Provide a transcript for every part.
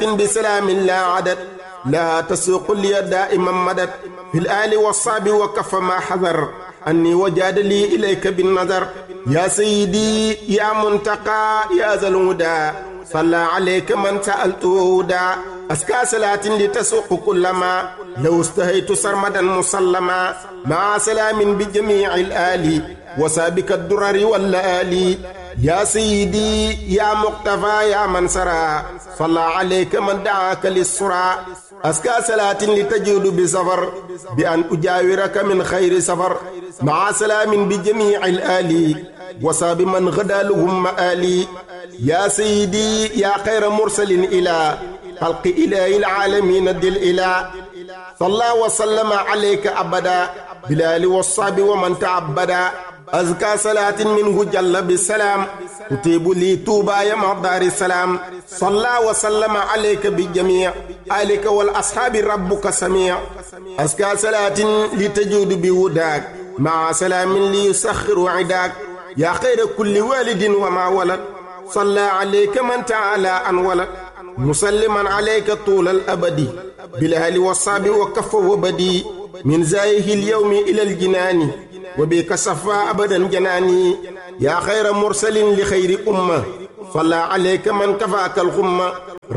بسلام لا عدد لا تسوق لي دائما مدد في الآل والصعب وكف ما حذر أني وجاد لي إليك بالنظر يا سيدي يا منتقى يا ذا الهدى صلى عليك من سألته هدى أسكى صلاة لتسوق كل ما لو استهيت سرمدا مسلما مع سلام بجميع الآل وسابك الدرر واللآلي يا سيدي يا مقتفى يا من سرى صلى عليك من دعاك للسرى أسكى صلاة لتجود بسفر بأن أجاورك من خير سفر مع سلام بجميع الآل وصاب من غدا لهم مآلي يا سيدي يا خير مرسل إلى خلق إله العالمين دل إلى صلى وسلم عليك أبدا بلال والصعب ومن تعبدا أزكى صلاة منه جل بالسلام تطيب لي توبا يا مقدار السلام صلى وسلم عليك بالجميع عليك والأصحاب ربك سميع أزكى صلاة لتجود بوداك مع سلام ليسخر عداك يا خير كل والد وما ولد صلى عليك من تعالى أن ولد مسلما عليك طول الأبد بالأهل والصحب وكف وبدي من زايه اليوم إلى الجنان وبك صفى أبدا جناني يا خير مرسل لخير أمة صلى عليك من كفاك الغمة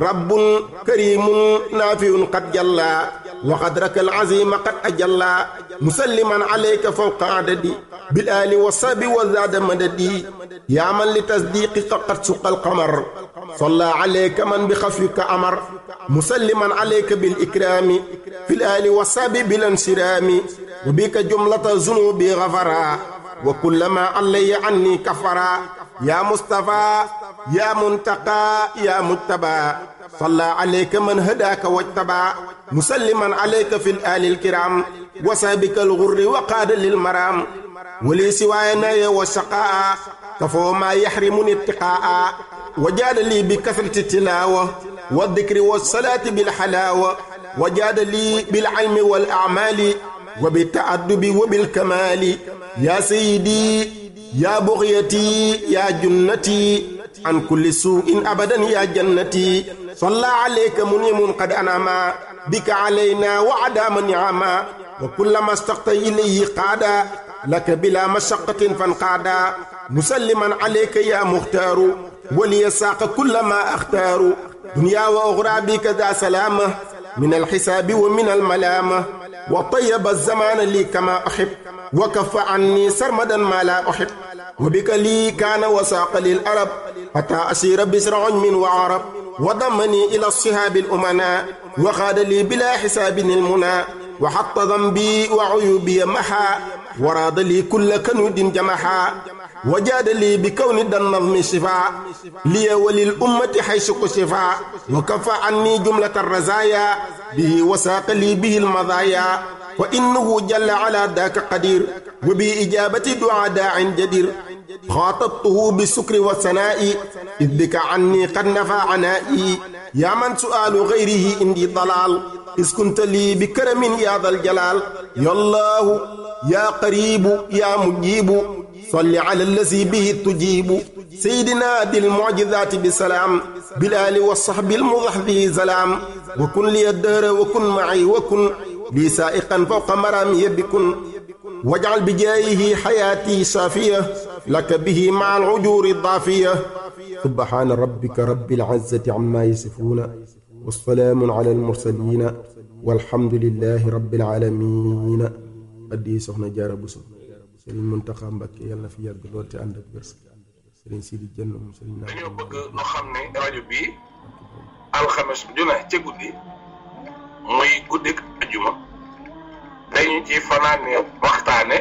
رب كريم نافع قد جلى وقدرك العظيم قد أجلى مسلما عليك فوق عددي بالآل والصحب وزاد مددي يا من لتصديقك قد سق القمر صلى عليك من بخفيك أمر مسلما عليك بالإكرام في الآل والصحب بالانسرام وبك جملة ذنوبي غفرا وكلما علي عني كفرا يا مصطفى يا منتقى يا مجتبى صلى عليك من هداك واجتبى مسلما عليك في الآل الكرام وسابك الغر وقاد للمرام ولي سواي ناي وشقاء كفو ما يحرمني اتقاء وجاد لي بكثرة التلاوة والذكر والصلاة بالحلاوة وجاد لي بالعلم والأعمال وبالتأدب وبالكمال يا سيدي يا بغيتي يا جنتي عن كل سوء أبدا يا جنتي صلى عليك منيم قد أنعما بك علينا وعدام نعما وكلما استقت إليه قادا لك بلا مشقة فانقادا مسلما عليك يا مختار ولي ساق كل ما أختار دنيا وأخرى بك ذا سلامة من الحساب ومن الملامة وطيب الزمان لي كما أحب وكف عني سرمدا ما لا أحب وبك لي كان وساق للأرب حتى أسير بسر عجم وعرب وضمني إلى الصهاب الأمناء وخاد لي بلا حساب المنى وحط ذنبي وعيوبي محا وراد لي كل كنود جمحا وجاد لي بكون ذا النظم شفاء لي وللأمة حيث كشفا وكفى عني جملة الرزايا به وساق لي به المضايا وإنه جل على ذاك قدير وبإجابة دعاء داع جدير خاطبته بالسكر والثناء إذ بك عني قد نفى عنائي يا من سؤال غيره عندي ضلال إذ كنت لي بكرم يا ذا الجلال يا الله يا قريب يا مجيب صل على الذي به تجيب سيدنا ذي المعجزات بسلام بالآل والصحب المضحذي سلام وكن لي الدهر وكن معي وكن لي سائقا فوق مرامي بكن واجعل بجايه حياتي صافية لك به مع العجور الضافية سبحان ربك رب العزة عما يصفون والسلام على المرسلين والحمد لله رب العالمين addi soxna jaara buso sëriñ Muntaxa Mbàkke yàlla na fi yàgg lool te ànd ak wér sëriñ Sidi Jën moom sëriñ naa dañoo bëgg nu xam ne rajo bii alxames ju ne ca guddi muy guddik ajuma dañu ci fanaane waxtaane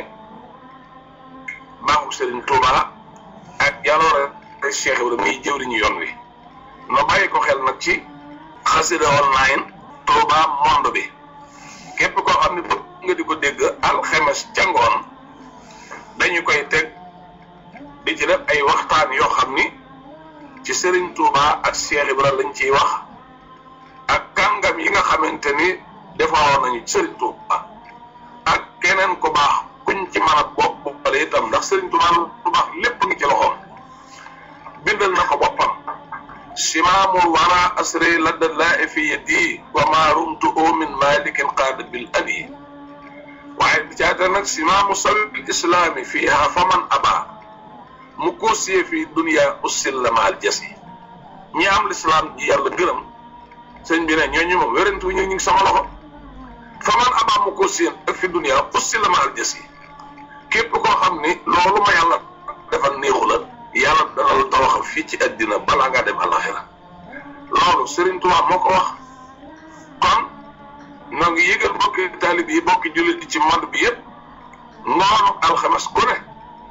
baaxu sëriñ Tuuba ak jaloore Cheikh Ibrahima muy jëwriñu yoon wi no bàyyi ko xel nag ci xasida online Tuuba monde bi képp koo xam ne bëgg nga di ko dégg alxames ca ngoon dañu koy teg di ci def ay waxtaan yoo xam ni ci Serigne Touba ak Cheikh Ibra lañ ciy wax ak kàngam yi nga xamante ni defaroon nañu Serigne Touba ak keneen ku baax kuñ ci mën a bopp boppale itam ndax Serigne Touba lu baax lépp ngi ci loxoom bindal na ko boppam simaamul wara asre ladda laa fi yadi wa ma rumtu o min malikin qaada bil abi waaye bi caata nag simaamu sabil islaami fiiha faman aba mu koosiyee fii dunia ussil la maal jasi ñi am lislaam ji yàlla gërëm sëñ bi ne ñooñu moom wérantu ñu ngi sama loxo faman aba mu koosiyee ak fi dunia ussil la maal jasi képp koo xam ni loolu ma yàlla defal néexu la yàlla dana la toroxal fii ci àddina balaa ngaa dem alaxira loolu Serigne Touba moo ko wax kon noo ngi yëgal bokki taalib yi bokki jullit yi ci monde bi yëpp ngoonu alxames ku ne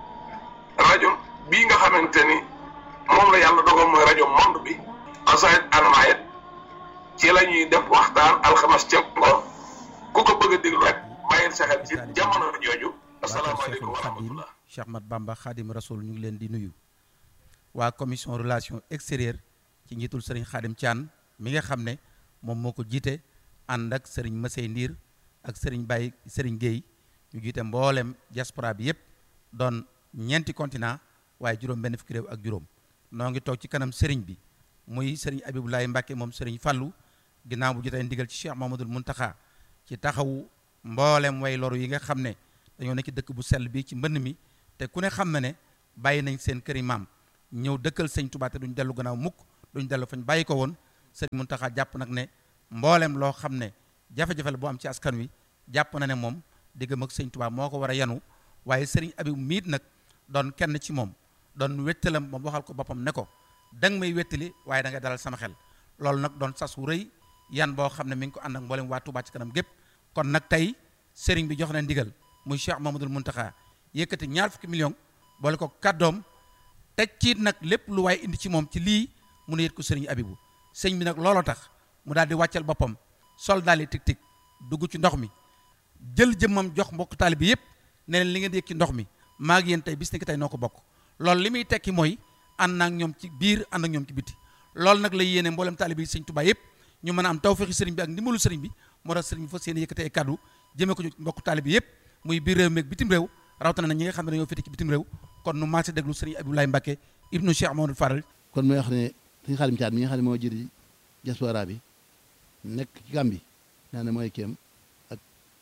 rajo bii nga xamante ni moom la yàlla dogal mooy rajo monde bi asayit anmayet ci la ñuy def waxtaan alxames ca ngoon ku ko bëgg a déglu rek bàyyil sa xel ci jamono jooju asalaamaaleykum wa rahmatullah Cheikh Mat Bamba Khadim Rasoul ñu ngi leen di nuyu waa commission relation extérieure ci njiitul sëriñ Khadim Thian mi nga xam ne moom moo ko jiite ànd ak sëriñ Masey Ndiir ak sëriñ Baye sëriñ Guèye ñu jiite mboolem diaspora bi yépp doon ñeenti continent waaye juróom benn fukki réew ak juróom noo ngi toog ci kanam sëriñ bi muy sëriñ Abibulaay Mbàkke moom sëriñ Fallu ginnaaw bu jotee ndigal ci Cheikh Mamadul Muntaxa ci taxawu mboolem way loru yi nga xam ne dañoo nekk ci dëkk bu sell bi ci mbënn mi te ku ne xam na ne bàyyi nañ seen këri maam ñëw dëkkal sëñ Tuubaa te duñ dellu gannaaw mukk duñ dellu fañ bàyyi ko woon sëriñ Muntaxa jàpp nag ne mboolem loo xam ne jafe-jafe la bu am ci askan wi jàpp na ne moom diggam ak sëñ Tuubaa moo ko war a yanu waaye sëriñ Abib miit nag doon kenn ci moom doon wettalam moom waxal ko boppam ne ko danga may wettali waaye da nga dalal sama xel loolu nag doon sas wu rëy yan boo xam ne mi ngi ko ànd ak mboolem waa Tuubaa ci kanam gépp kon nag tey sëriñ bi jox na ndigal muy Cheikh Mamadul Muntaxa yëkkati ñaar fukki million boole ko kàddoom teg ciit nag lépp lu waaye indi ci moom ci lii mu ne yët ko sëriñ Abibu sëñ bi nag looloo tax mu daal di wàccal boppam sol daal di tig tig dugg ci ndox mi jël jëmmam jox mbokk taali bi yépp ne leen li ngeen di yëg ci ndox mi maa ngi yéen tey bis ni ki tey noo ko bokk loolu li muy tekki mooy ànd ak ñoom ci biir ànd ak ñoom ci biti loolu nag la yéene mboolem taali bi sëñ Tuubaa yépp ñu mën a am tawfeexi sëriñ bi ak ndimbalu sëriñ bi moo tax sëriñ bi fas yéene yëkkati ay kàddu jëmee ko ci mbokk taali bi yépp muy biir réew mi ak bitim réew rawatina na ñi nga xam ne dañoo féete ci bitim réew kon nu maase déglu sëriñ Abdoulaye Mbacke ibnu Cheikh Mamadou Faral kon mooy wax ne suñu Xaadim Caat mi nga xam ne moo jiite diaspora bi nekk ci Gàmbi naa ne mooy kéem ak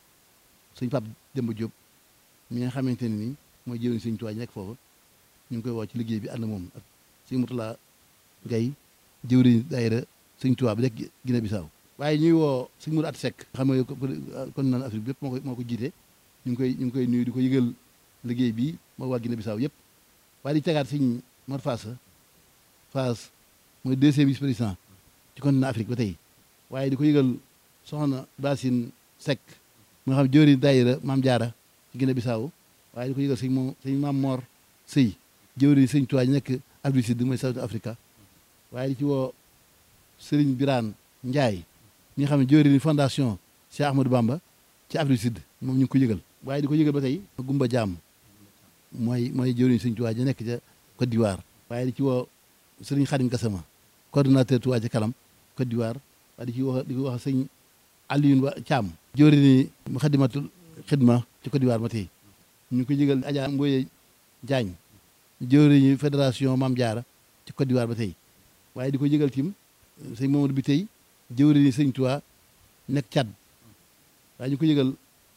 suñ Pape Demba Diop mi nga xamante ne ni mooy jëriñ suñ tuwaay nekk foofu ñu ngi koy woo ci liggéey bi ànd moom ak suñ Mutula Gay jëwriñ daayira suñ tuwaa bi nekk Guinée Bissau waaye ñuy woo suñ Mourou At Seck xam nga kon naan Afrique bi yëpp moo ko moo ko jiite ñu ngi koy ñu ngi koy nuyu di ko yëgal liggéey bi moo waa Guinée Bissau yëpp waaye di tegaat suñ Mor Fass Fass mooy deuxième vice président ci continent Afrique ba tey waaye di ko yëgal soxna Basine Seck moo xam jëwriñ daayira Maam Jaara ci Guinée Bissau waaye di ko yëgal sëñ moom sëñ Maam Mor Sëy jëwriñ sëñ Tuubaa nekk Afrique Sud mooy South Africa waaye di ci woo Sëriñ Biraan Njaay ñi nga xam ne jëwriñ fondation Cheikh Ahmadou Bamba ci Afrique Sud moom ñu ngi ko yëgal waaye di ko yëgal ba tey Gumba Jaam mooy mooy jëwriñ sëñ Tuubaa ja nekk ca Côte d'Ivoire waaye di ci woo Sëriñ Xadim Gassama coordonnateur Tuubaa ca kanam Côte d'Ivoire waaye di ci wax di ko wax sëñ Alioune Ba Thiam jëwriñ mu xadimatul xidma ci Côte d'Ivoire ba tey ñu ngi ko yëgal Adja Mboye Diagne jëwriñu fédération Maam Jaara ci Côte d'Ivoire ba tey waaye di ko yëgal tim sëñ Mamadou bi tey jëwriñu sëñ Tuubaa nekk Tchad waaye ñu ko yëgal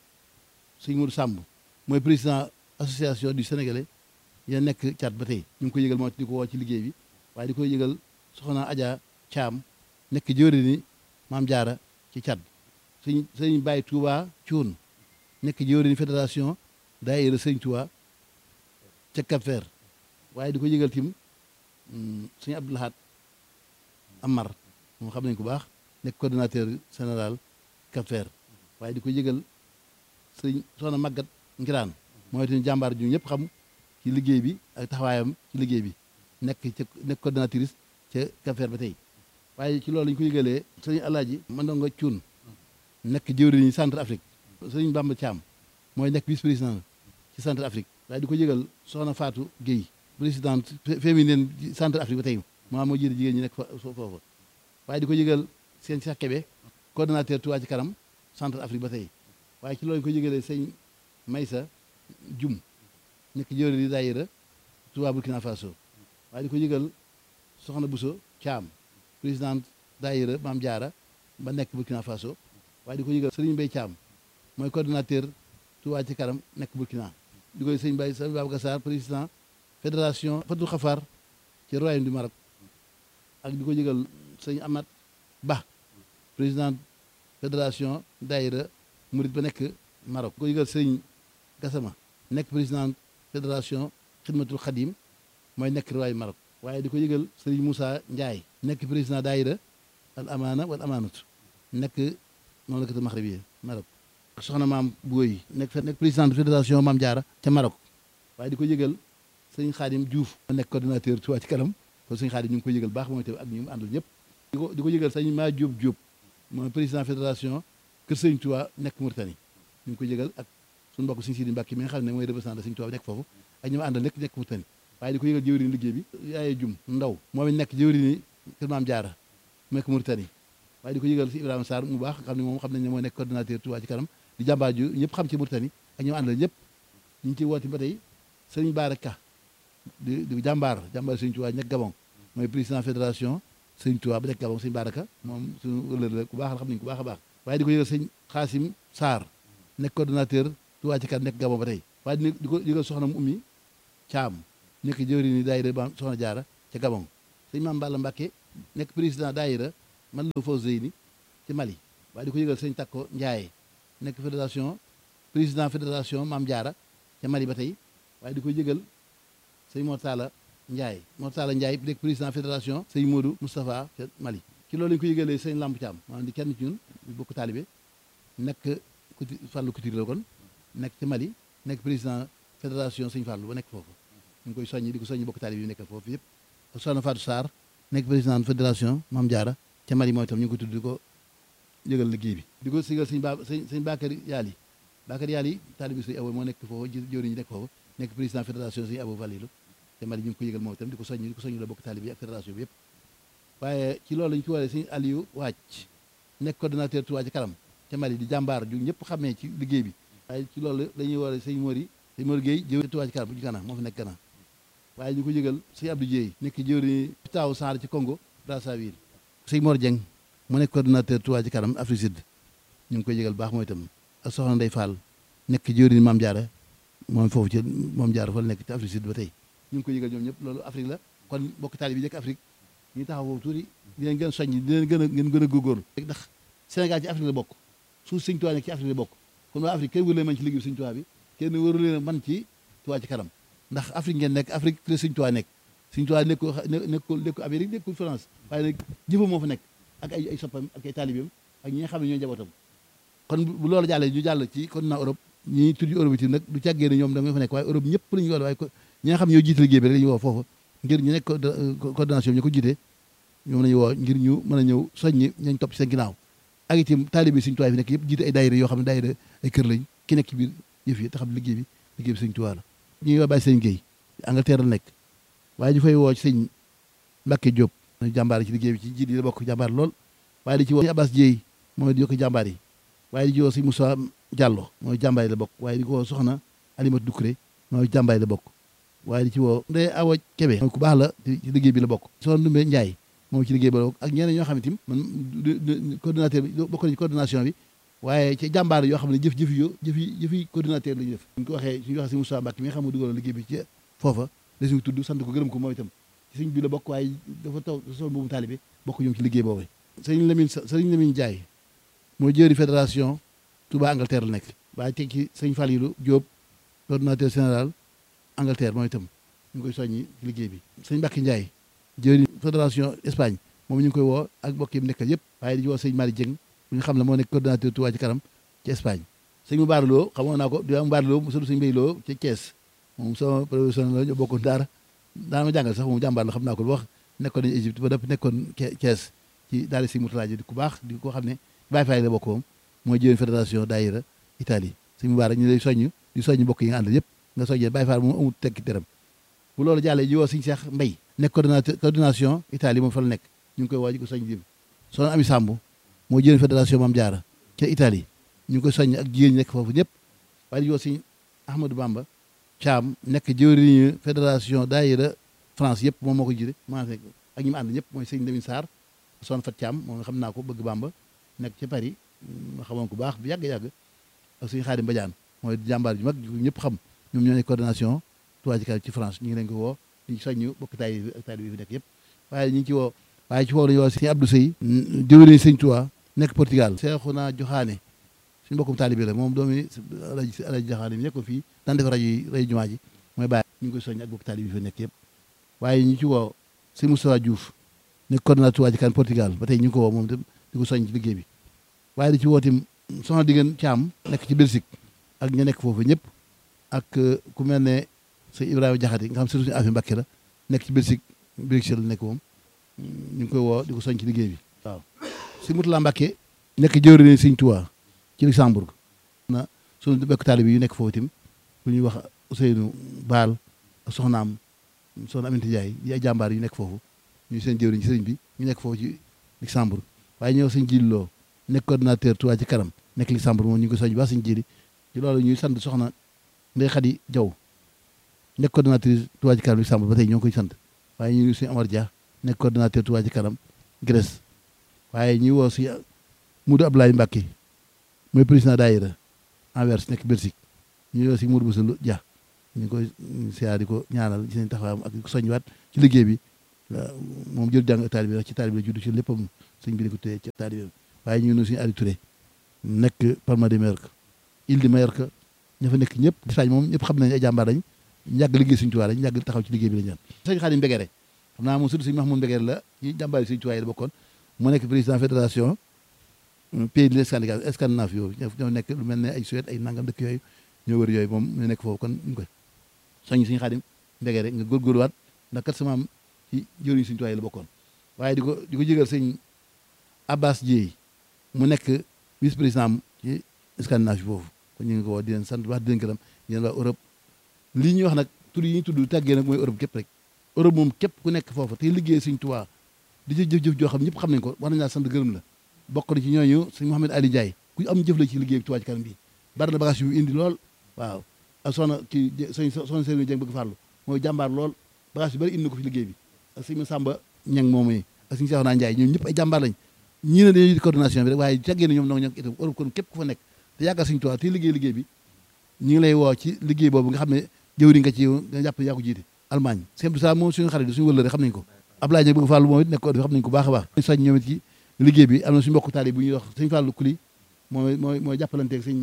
sëñ Modou Samb mooy président association du Sénégalais ya nekk Tchad ba tey ñu ngi ko yëgal moo di ko woo ci liggéey bi waaye di ko yëgal soxna Adja Thiam nekk jëwriñu Maam Jaara ci Tchad sëñ sëñ Baye Touba Thioune nekk jëwriñu fédération daayira sëñ Tuubaa ca Cap Vert waaye di ko yëgal tim sëñ Abdou Lahad Amar moom xam nañ ko baax nekk coordonnateur général Cap Vert waaye di ko yëgal sëñ soxna Magat Ngiraan mooy itam jàmbaar ju ñëpp xam ci liggéey bi ak taxawaayam ci liggéey bi nekk ca nekk coordonnatrice ca Cap Vert ba tey waaye ci loolu lañu ko yëgalee sëñ Alaaji Mandongo Cuun nekk jëwriñu centre Afrique sëñ Bamba Thiam mooy nekk vice président ci centre Afrique waaye di ko yëgal soxna Fatou Guèye présidente féminine centre Afrique ba tey maa moo jiite jigéen ñi nekk foofu waaye di ko yëgal seen Cheikh Kébé coordonnateur Touba ci kanam centre Afrique ba tey waaye ci loolu ko yëgalee sëñ Maysa Jum nekk jëwriñ di daayira Touba Burkina Faso waaye di ko yëgal soxna Bousso Thiam président daayira Maam Jaara ba nekk Burkina Faso waaye di ko yëgal Serigne Mbaye Thiam mooy coordonnateur Touba ci kanam nekk Burkina di koy sëñ Baye sëñ Babacar Sarr président fédération Fatou Khafar ci royaume du Maroc ak di ko yëgal sëñ Amat Ba président fédération daayira Murid ba nekk Maroc di ko yëgal sëñ Gassama nekk président fédération Xidmatul Xadim mooy nekk royaume Maroc waaye di ko yëgal sëriñ Moussa Ndiaye nekk président daayira al amaana wal amaanatu nekk mamlakatu maxribiya Maroc soxna maam Booy nekk nekk président fédération Maam Jaara ca Maroc waaye di ko yëgal sëñ Xaadim Diouf ma nekk coordonnateur Touba ci kanam kon sëñ Xaadim ñu ngi ko yëgal baax moom tamit ak ñu mu àndal ñëpp di ko di ko yëgal sëñ maa Diop Diop mooy président fédération Kër Sëñ Touba nekk Mauritanie ñu ngi ko yëgal ak suñu mbokk sëñ Sidi Mbàkke mi nga xam ne mooy représentant sëñ Touba nekk foofu ak ñu mu àndal nekk nekk Mauritanie waaye di ko yëgal jëwriñ liggéey bi yaaye jum ndaw moom it nekk jëwriñ Kër Maam Jaara mu nekk Mauritanie waaye di ko yëgal si Ibrahima Sarr mu baax xam ne moom xam nañ ne mooy nekk coordonnateur Touba ci kanam di jàmbaar ju ñëpp xam ci Mauritanie ak ñoom àndal ñëpp ñu ngi ciy woote ba tey sëriñ Baara Ka di di jàmbaar jàmbaar sëriñ Touba nekk Gabon mooy président fédération sëriñ Touba ba nekk Gabon sëriñ Baara Ka moom suñu ëllëg la ku baax la xam nañ ku baax a baax waaye di ko yëgal sëñ Xaasim Sarr nekk coordonnateur Touba ci kanam nekk Gabon ba tey waaye di ko yëgal soxna mu ummi Caam nekk jëwriñ ni daayira ba soxna Jaara ca Gabon sëñ Maam Balla Mbàkke nekk président daayira man la fau Zeyni ci Mali waaye di ko yëgal sëñ Takko Ndiaye nekk fédération président fédération Maam Jaara ca Mali ba tey waaye di ko yëgal sëñ Mortala Ndiaye Mortala Ndiaye nekk président fédération sëñ Modou Moustapha ca Mali ci loolu lañu ko yëgalee sëñ Lamp Thiam maanaam di kenn ci ñun bokk taalibe nekk kuti Fàllu Couture la kon nekk ci Mali nekk président fédération sëñ Fàllu ba nekk foofu ñu ngi koy soññi di ko soññi bokk taalibe yi nekk foofu yëpp soxna Fatou Sarr nekk président fédération Maam Jaara ca Mali mooy tam ñu ngi ko tudd di ko yëgal liggéey bi di ko sigal sëñ ba sëñ sëñ Bakary Yaali Bakary Yaali taalibi sëñ Abo moo nekk foofu jëwriñ ñi nekk foofu nekk président fédération sëñ Abo Valilu te Mali ñu ngi ko yëgal moom itam di ko soññ di ko soññ la bokk taalibi yi ak fédération bi yëpp waaye ci loolu lañu ci waree sëñ Aliou Wàcc nekk coordonnateur Touba ci kanam te Mali di jàmbaar ju ñëpp xamee ci liggéey bi waaye ci loolu dañuy waree sëñ Mori sëñ Mori Gueye jëwriñ Touba ci kanam bu ci Gana moo fi nekk Gana waaye ñu ko yëgal sëñ Abdou Dieye nekk jëwriñ Pitao Sarr ci Congo Brazzaville sëñ Mor Dieng mu nekk coordonnateur Touba ci kanam Afrique Sud ñu ngi koy yëgal baax mooy itam ak soxna Ndey Fall nekk jëwriñ Maam Jaara moom foofu ci Maam Jaara fa la nekk ci Afrique Sud ba tey ñu ngi koy yëgal ñoom ñëpp loolu Afrique la kon bokk taali bi nekk Afrique ñu taxaw foofu tuuti di leen gën a soññ di leen gën a ngeen gën a góorgóorlu ndax Sénégal ci Afrique la bokk suuf sëñ Touba nekk ci Afrique la bokk kon waa Afrique kenn wëru leen man ci liggéey sëñ Touba bi kenn wëru leen man ci Touba ci kanam ndax Afrique ngeen nekk Afrique la sëñ Touba nekk sëñ Touba nekkul nekkul nekkul Amérique nekkul France waaye nag jëfam moo fa nekk ak ay ay soppam ak ay taalibeem ak ñi nga xam ne ñooy njabootam kon bu loolu jàllee ñu jàll ci continent Europe ñi tudd Europe itam nag du càggee ne ñoom da nga fa nekk waaye Europe ñëpp la ñu woo waaye ñi nga xam ne ñoo jiite liggéey bi rek la ñu woo foofu ngir ñu nekk coordination bi ñu ko jiite ñoom la ñu woo ngir ñu mën a ñëw soññi ñañ topp ci seen ginnaaw ak itam taalibe Sëñ Tuubaa fi nekk yëpp jiite ay daayira yoo xam ne daayira ay kër lañ ki nekk ci biir yëf yi te xam liggéey bi liggéey bi Sëñ Tuubaa la ñuy waa bàyyi sëñ Guèye Angleterre la nekk waaye ñu fay woo ci sëñ Mbàkke Diop jàmbaar ci liggéey bi ci jiit yi la bokk jàmbaar lool waaye di ci woo sëñ Abbas Dieye mooy di yokk jàmbaar yi waaye di ci woo sëñ Moussa Diallo mooy jàmbaar yi la bokk waaye di ko woo soxna Alimatu Dukuré mooy jàmbaar yi la bokk waaye di ci woo Ndeye Awa Kebe mooy ku baax la ci liggéey bi la bokk soxna Ndumbe Ndiaye moom ci liggéey bi la bokk ak ñeneen ñoo xam ne tim man coordinateur bi bokk nañ ci coordination bi waaye ci jàmbaar yoo xam ne jëf jëf yo jëfi jëfi coordinateur la ñu def ñu ko waxee suñu waxee si Moussa Mbacke mi nga xam ne dugaloon liggéey bi ci foofa la suñu tudd sant ko gërëm ko moom itam ci suñ bi la bokk waaye dafa taw sol boobu taalibe bokk ñoom ci liggéey boobu sëriñ Lamine sëriñ Lamine Ndiaye moo jëri fédération Touba Angleterre la nekk waaye teg ci sëñ Falilou Diop coordinateur général Angleterre moom itam ñu ngi koy soññi ci liggéey bi sëñ Mbacke Ndiaye jëri fédération Espagne moom ñu ngi koy woo ak mbokk yi mu nekkal yëpp waaye di woo sëñ Malick Dieng bu ñu xam ne moo nekk coordinateur Touba ci kanam ci Espagne sëñ Mbaar Lo xamoon naa ko di Mbaar Lo mu sëñ Mbay Lo ci Thiès moom sama professionnel la ñu bokkoon daara daana ma jàngal sax moom jàmbaar la xam naa ko lu wax nekkoon nañu Égypte ba dëpp nekkoon Thiès ci daara si Moutala di ku baax di ko xam ne Baye Faye la bokk moom mooy jëwén fédération daayira Italie sëñ Mbaar ñu lay soññ di soññ mbokk yi nga àndal yëpp nga soññee Baye Faye moom amul tekki dërëm bu loolu jàllee ji woo sëñ Cheikh Mbay nekk coordinateur coordination Italie moom fa la nekk ñu ngi koy woo ji ko soññ di soxna Ami Samb moo jëwén fédération Maam Jaara ca Italie ñu ngi koy soññ ak jigéen ñi nekk foofu ñëpp waaye di woo sëñ Ahmadou Bamba Thiam nekk jëwriñu fédération daayira France yëpp moom moo ko jiite maa fekk ak ñi mu ànd ñëpp mooy sëñ Lamine Sarr son fat Thiam moom xam naa ko bëgg Bamba nekk ci Paris ma xamoon ko baax bu yàgg-yàgg ak suñu Xaadim Badiane mooy jàmbaar ju mag ñëpp xam ñoom ñoo nekk coordination Touba Ca Kanam ci France ñu ngi leen ko woo di soññu bokk taay bi ak taay bi fi nekk yëpp waaye ñu ngi ci woo waaye ci woo lañu woo sëñ Abdou Sey jëwriñ sëñ Touba nekk Portugal Seexuna Joxaane suñu bokkum taalibe la moom doomi alaji alaji Joxaane mi nekkoon fii daan def rajo yi rajo jumaa ji mooy bàyyi ñu ngi koy soññ ak bokk taalibe bi fi nekk yëpp waaye ñu ci woo sëñ Moustapha Diouf nekk coordinateur Touba Ca Kanam Portugal ba tey ñu ngi ko woo moom tam di ko soññ ci liggéey bi waaye di ci woo tim soxna diggéen Caam nekk ci Belgique ak ña nekk foofu ñëpp ak ku mel ne sëñ Ibrahima Jaxate nga xam surtout suñu affaire Mbàkke la nekk ci Belgique Bruxelles la nekk moom ñu ngi koy woo di ko soñ ci liggéey bi waaw si Mutula Mbàkke nekk jëwriñ sëñ Tuubaa ci Luxembourg na suñu bekk taalibe yu nekk foofu tim bu ñuy wax Ousseynou Baal ak soxnaam soxna Aminata Ndiaye yi ay jàmbaar yu nekk foofu ñu seen jëwriñ ci sëriñ bi ñu nekk foofu ci Luxembourg waaye ñëw sëñ Jilloo nekk coordinateur Touba Ca Kanam nekk Luxembourg moom ñu ngi ko soñ ba sëñ jili ci loolu ñuy sant soxna Ndey Xadi Jaw nekk coordinatrice Touba Ca Kanam Luxembourg ba tey ñoo ngi koy sant waaye ñu ngi suñu Amar Dia nekk coordinateur Touba Ca Kanam Grèce waaye ñuy woo si Moudou Abdoulaye Mbacke mooy président daayira Anvers nekk Belgique ñu woo si Moudou Boussa Dia ñu ngi koy siyaar di ko ñaanal ci seen taxawaayam ak soñwaat ci liggéey bi moom jël jàng taalibe bi ci taalibe la judd ci léppam sëñ bi di ko téye ci taalibe waaye ñu ngi nuyu suñu Aliou Touré nekk Palma de Mallorca Île de Mallorca ña fa nekk ñëpp Espagne moom ñëpp xam nañ ay jàmbaar lañ ñàgg liggéey suñu tuwaay lañ ñàgg taxaw ci liggéey bi lañ ñaan sëñ Xaadim Mbegere xam naa moom surtout sëñ Mahmoud Mbegere la ci jàmbaar yi suñu tuwaay la bokkoon mu nekk président fédération pays de Scandinavie Scandinave yooyu ñoo nekk lu mel ne ay Suède ay nangam dëkk yooyu ñoo wër yooyu moom ñu nekk foofu kon ñu koy soñ suñu Xaadim Mbegere nga góorgóorluwaat ndax kat sama am ci jëriñ suñu tuwaay la bokkoon waaye di ko di ko jégal sëñ Abbas Dieye mu nekk vice président ci Scandinavie foofu kon ñu ngi ko woo di leen sant wax di leen gërëm di leen waa Europe lii ñuy wax nag tur yi ñuy tudd tàggee nag mooy Europe képp rek Europe moom képp ku nekk foofu te liggéey Sëñ Tuubaa di ci jëf-jëf joo xam ñëpp xam nañ ko war nañ laa sant gërëm la bokk na ci ñooñu sëñ Mouhamed Ali Ndiaye ku am jëf la ci liggéey Touba Ca Kanam bi bari na bagage yu indi lool waaw ak soxna ci sëñ soxna Sëriñ Dieng bëgg farlu mooy jàmbaar lool bagage yu bari indi na ko fi liggéey bi ak sëñ Samba Ñang moom yi ak sëñ Seexuna Ndiaye ñoom ñëpp ay jàmbaar lañ ñii ne dañuy coordination bi rek waaye tàggee na ñoom noo ñoo itam Europe kon képp ku fa nekk te yàggal Sëñ Tuubaa te liggéey liggéey bi ñu ngi lay woo ci liggéey boobu nga xam ne jëwriñ nga ci yow nga jàpp yaa ko jiite Allemagne sëñ Abdou Salaam moom suñu xarit suñu wëllëre xam nañ ko Ablaye Ñag bëgg Fàllu moom it nekk ko xam nañ ko baax a baax soñ ñoom it ci liggéey bi am na suñu mbokk taali bu ñuy wax sëñ Fàllu Kuli mooy mooy mooy jàppalanteeg sëñ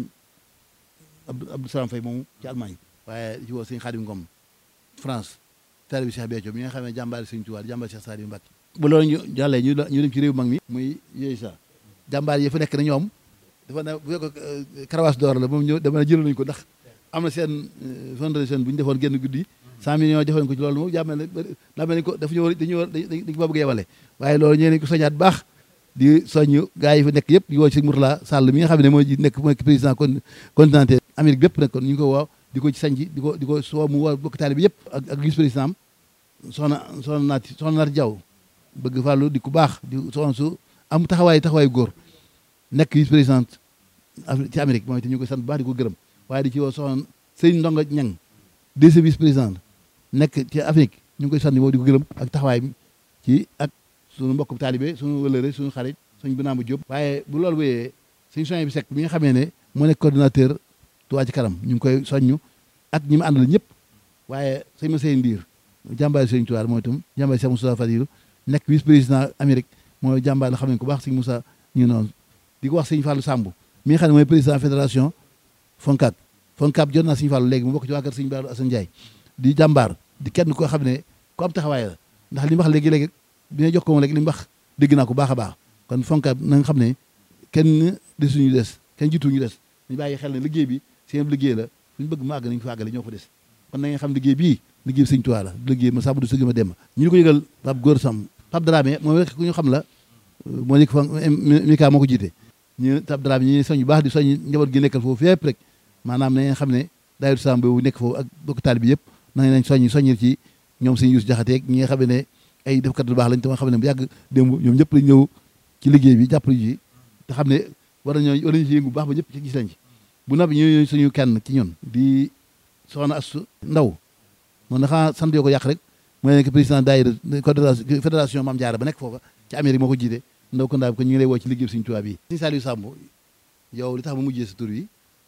Abdou Abdou Salaam Fay moomu ci Allemagne waaye ci woo sëñ Xaadim Ngom France taali bi Cheikh Béthio mi nga xam ne jàmbaari Sëñ Tuubaa jàmbaari Cheikh Saliou Mbacké bu loolu ñu jàllee ñu ñu dem ci réew mag mi muy yooyu sa jàmbaar yi fa nekk na ñoom dafa ne bu fekk karawaas d'or la moom ñëw dama ne jëloon nañu ko ndax am na seen fondation bu ñu defoon génn guddi cent millions defoon ko ci loolu moom jàmmel ne daa mel ni ko dafa ñu war dañu war dañ ko bëgg yebale waaye loolu ñee nañ ko soñaat baax di soññ gars yi fa nekk yëpp di woo ci Mourtala Sall mi nga xam ne mooy nekk mooy président continental Amérique bépp nag kon ñu ngi ko woo di ko ci sañ di ko di ko soo mu woo bokk taalibe bi yëpp ak ak vice président am soxna soxna naati soxna naati Jaw bëgg fàllu di ku baax di soxna su am taxawaay taxawaay góor nekk vice président ci Amérique mooy te ñu koy sant bu baax di ko gërëm waaye di ci woo soxna sëñ Ndonga Ñang deuxième vice président nekk ci Afrique ñu ngi koy sant boobu di ko gërëm ak taxawaay ci ak suñu mbokk taalibe suñu wëlëre suñu xarit suñu binaama Jóob waaye bu loolu wéyee suñu soñ bi sekk mi nga xamee ne moo nekk coordinateur Touba Ca Kanam ñu ngi koy soññu ak ñi mu àndal ñëpp waaye sëñ ma sey ndiir jàmbaari sëñ Tuubaa mooy itam jàmbaari Cheikh Moussa Fadilu nekk vice président Amérique mooy jàmbaar la xam ne ko baax sëñ Moussa ñu noonu di ko wax sëñ Fallou Samb mi nga xam ne mooy président fédération Foncab Foncab jot naa sëñ Fallou léegi mu bokk ci waa kër sëñ Baalu Assane Ndiaye di jàmbaar di kenn koo xam ne ku am taxawaay la ndax li mu wax léegi-léegi bi nga jox ko moom léegi li mu wax dégg naa ko baax a baax kon Foncab na nga xam ne kenn desuñu des kenn jiituñu des ñu bàyyi xel ne liggéey bi seen liggéey la suñu bëgg mu àgg nañu fa àggale ñoo fa des kon na nga xam liggéey bii liggéey sëñ Tuubaa la liggéey ma sàmm du sëgg ma dem ñu ko yëgal Pape Góor Sam Pape Dramé moom rek ku ñu xam la moo nekk fa Mika moo ko jiite ñu Pape Dramé ñu soñ bu baax di soñ njaboot gi nekkal foofu fépp rek maanaam na ngeen xam ne daayiru Sam boobu nekk foofu ak bokk taal bi yëpp na ngeen soñ soññil ci ñoom sëñ Yuusu Jaxate ñi nga xam ne ay defkat lu baax lañ te ma xam ne bu yàgg démb ñoom ñëpp lañ ñëw ci liggéey bi jàppale ji te xam ne war nañoo war nañu ci yëngu bu baax ba ñëpp ci gis lañ ci bu noppi ñu suñu kenn ci ñun di soxna Astu Ndaw moom dafa sant yoo ko yàq rek mooy nekk président daayira fédération Mame Diarra ba nekk foofa ci Amérique moo ko jiite ndaw ko ndaa bi ko ñu ngi lay woo ci liggéey Sëriñ Tuubaa bi Sëriñ Saliou Samb yow li tax ma mujjee sa tur yi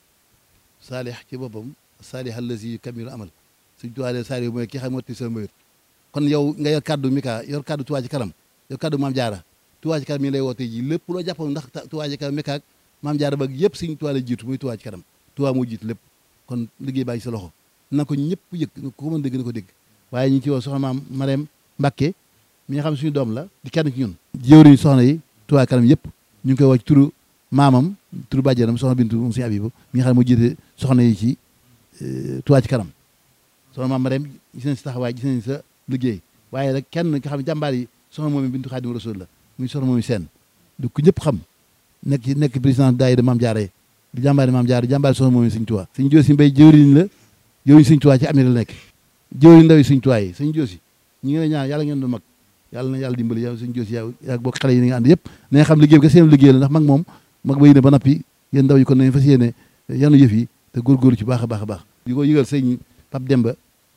saalih ci boppam saalih allazi kamilu amal Sëriñ Tuubaa de Saliou mooy ki xam motti sa mbayut kon yow nga yor kaddu Mika yor kaddu Touba ci kanam yor kaddu Maam Jaara Touba ci kanam mi ngi lay woo tey ji lépp loo jàppoon ndax Touba ci kanam Mika ak Maam Jaara ba yëpp Sëriñ Tuubaa la jiitu muy Touba ci kanam Touba moo jiitu lépp kon liggéey baa ngi sa loxo na ko ñëpp yëg ko mën dégg na ko dégg waaye ñu ngi ci woo soxna maam Marème Mbacke mi nga xam ne suñu doom la di kenn ci ñun jëwriñ soxna yi Touba kanam yëpp ñu ngi koy woo ci turu maamam turu bàjjenam soxna Bintu moom suñu Abibu mi nga xam ne moo jiite soxna yi ci Touba ci kanam soxna maam Marème gis nañ sa taxawaay gis nañ sa liggéey waaye nag kenn nga xam ne jàmbaar yi soxna moom Bintu Xaadimu Rasuul la muy soxna moom seen du ko ñëpp xam nekk ci nekk président daayira Maam Jaara di jàmbaari Maam Jaara jàmbaari soxna moom Sëñ Tuubaa Sëñ Joosi Mbay jëwriñ la jëwriñ Sëñ Tuubaa ci Amérique la nekk jëwriñ ndaw yi Sëñ Tuubaa yi Sëñ Joosi ñi ngi lay ñaan yàlla ngeen doon mag yàlla na yàlla dimbali yow Sëñ Joosi yow yaa bokk xale yi ni nga ànd yëpp na nga xam liggéey bi ka seen liggéey la ndax mag moom mag ba yéene ba nappi yéen ndaw yi kon nañ fas yéene yanu yëf yi te góorgóorlu ci baax a baax a baax di ko yëgal sëñ Pape Demba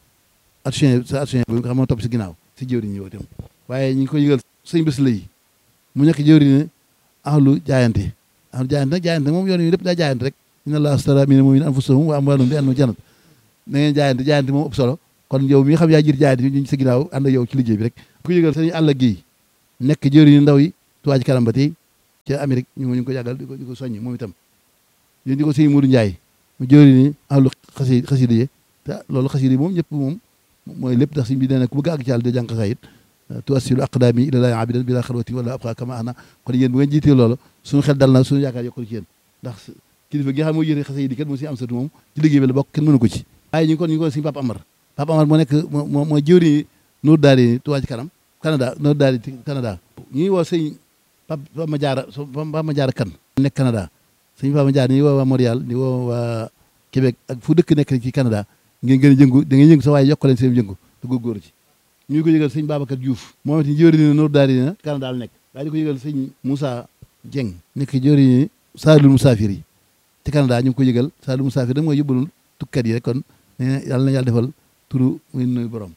action sa action bi nga xam moo topp si ginnaaw si jëwriñ ñi itam waaye ñu ngi ko yëgal sëñ bés la yi mu nekk jëwriñ ahlu jaayante ahlu jaayante nag jaayante moom yoon yi lépp daa jaayante rek inna allaha astara mina mu'minina anfusahum wa amwalahum bi anna jannat na ngeen jaayante jaayante moom ëpp solo kon yow mi nga xam yaa jiir jaayante ñu sa ginnaaw ànd ak yow ci liggéey bi rek ku yëgal sëñ àll gi nekk jëwriñ ndaw yi Touba ci kanam ba tey ca Amérique ñu ngi ko yàggal di ko di ko soññ moom itam yéen di ko sëñ Mourou Ndiaye mu jëwriñ ahlu xasi xasida yi te loolu xasida yi moom ñëpp moom mooy lépp ndax sëñ bi nee na ku bëgg àgg ci yàlla de jàng xasaayit tuwassilu aqdaami ilallaahi abidan bila xalwati wala abqa kama ana kon yéen bu ngeen jiitee loolu suñu xel dal na suñu yaakaar yokkul ci yéen ndax kilifa gi nga xam moo yéene xase yi di kat moo si am satu moom ci liggéey bi la bokk kenn mënu ko ci waaye ñu ngi kon ñu ngi ko suñu Papa Amar Papa Amar moo nekk moo mooy jëwriñ Nour Daari Touba ci kanam Canada Nour Daari Canada ñu ngi woo sëñ Papa ma jaara Papa ma jaara kan nekk Canada sëñ Papa ma jaara ñu ngi woo waa Montréal di woo waa Québec ak fu dëkk nekk ci Canada ngeen gën a jëngu da ngeen yëngu sa waaye yokk leen seen jëngu te góorgóorlu ci ñu ngi ko yëgal sëñ Babacar Diouf moom it jëwriñ Nour Daari na Canada la nekk waaye di ko yëgal sëñ Moussa Dieng nekk jëwriñ Saalul Musaafir yi ci Canada ñu ngi ko yëgal Saalul Musaafir da mooy yóbbalul tukkat yi rek kon nee na yàlla na yàlla defal turu muy nuyu borom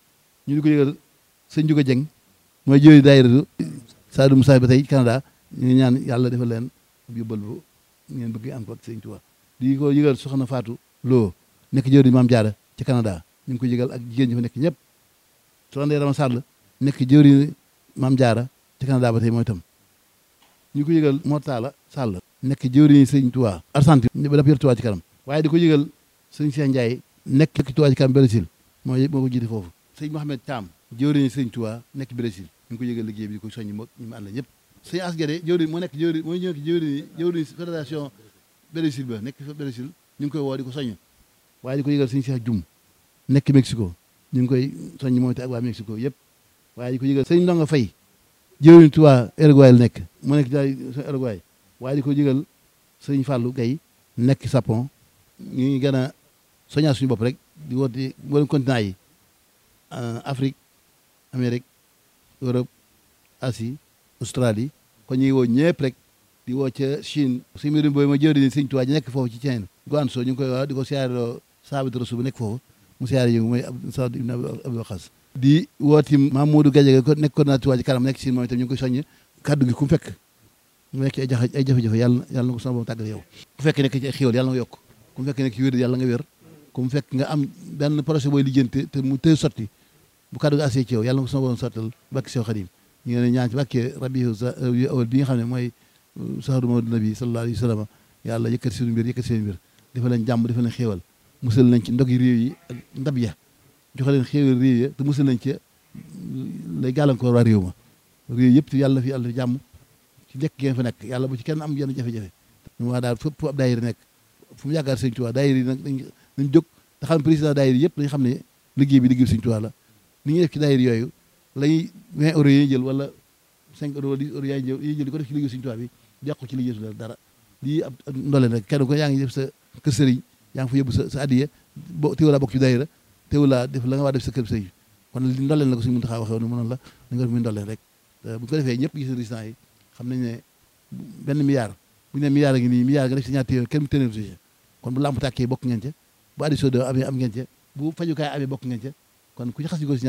ñu di ko yëgal sëñ Juga Dieng mooy jëwriñ daayira Saalul Musaafir ba tey Canada ñu ngi ñaan yàlla defal leen yóbbal bu ngeen bëgg am ko ak sëñ Tuubaa di ko yëgal soxna Fatou Lo nekk jëwriñ Maam Jaara ci Canada ñu ngi ko yëgal ak jigéen ñi fa nekk ñëpp soxna Ndeye Rama Sall nekk jëwriñ Maam Jaara ci Canada ba tey mooy itam ñu ko yëgal Mortala Sall nekk jëwriñ sëñ Tuubaa Argentine ba dafa yor Tuubaa ci kanam waaye di ko yëgal sëñ Cheikh Ndiaye nekk Tuubaa ci kanam Brésil mooy moo ko jiite foofu sëñ Mohamed Thiam jëwriñ sëñ Tuubaa nekk Brésil ñu ngi ko yëgal liggéey bi di ko soññi moo ñu mu ànd ñëpp sëñ Asgade jëwriñ moo nekk jëwriñ mooy ñëw jëwriñ jëwriñ fédération Brésil ba nekk Brésil ñu ngi koy woo di ko soññ waaye di ko yëgal sëñ Cheikh Dioum nekk Mexico ñu ngi koy soññ moom te ak waa Mexico yëpp waaye di ko yëgal sëñ Ndonga Fay jëwriñ Tuubaa Uruguay la nekk mu nekk daal Uruguay waaye di ko yëgal sëñ Fallou Gueye nekk Japon ñu ngi gën a soññaa suñu bopp rek di woote mboolem continent yi Afrique Amérique Europe Asie Australie kon ñu ngi woo ñëpp rek di woo ca Chine suñu mbirum booy ma jëwriñ sëñ Tuubaa ji nekk foofu ci Chine Guangzhou ñu ngi koy wax di ko siyaareloo Saabit Rasul bu nekk foofu mu siyaare yëngu mooy Saad ibn Abi Waqas di wooti Mamadou Gadiaga ko nekk coordinateur Touba ci kanam nekk Chine moom itam ñu ngi koy soññ kaddu gi ku mu fekk mu nekk ay jafe ay jafe-jafe yàlla yàlla na ko sama borom tàggal yow ku fekk nekk ci ay xéwal yàlla nga yokk ku mu fekk nekk ci wér yàlla nga wér ku mu fekk nga am benn projet booy lijjanti te mu tëy sotti bu kaddu gi asee ci yow yàlla na ko sama borom sottal bakki sew xadim ñu ngi leen ñaan ci bàkkee rabi awal bi nga xam ne mooy sahru mawdu nabi sallallahu alayhi wa sallam yàlla yëkkati suñu mbir yëkkati seen mbir dafa leen jàmm dafa leen xéewal musal nañ ci ndog yi réew yi ak ndab ya joxe leen xéewal réew ya te musal nañ ci lay gàllankoor waa réew ma réew yëpp yàlla fi yàlla fi jàmm ci njëkk ngeen fa nekk yàlla bu ci kenn am yenn jafe-jafe ñu wax daal fépp ab daayira nekk fu mu yaakaar sëñ Tuubaa daayira yi nag dañ nañ jóg te xam président daayira yëpp dañ xam ne liggéey bi liggéey sëñ Tuubaa la ni ñuy def ci daayira yooyu lañuy vingt euros yi jël wala cinq euros wala dix euros yaay jël yi jël di ko def ci liggéey sëñ Tuubaa bi yàqu ci liggéey su dara lii ab ndoleen rek kenn ko yaa ngi def sa kër sëriñ yaa ngi fa yóbbu sa sa addiye bo teewulaa bokk ci daayira teewulaa def la nga waa def sa kër sëriñ kon li ndoleen la ko suñu Muntaxaa waxee woon mënoon la da nga def muy ndoleen rek bu ko defee ñëpp gis résultat yi xam nañ ne benn milliard bu ñu ne milliard a ngi nii milliard nga def si ñaar téeméer kenn mu téeméer si kon bu lamp tàkkee bokk ngeen ca bu addition de amee am ngeen ca bu fajukaay amee bokk ngeen ca kon ku ci xas ñu ko si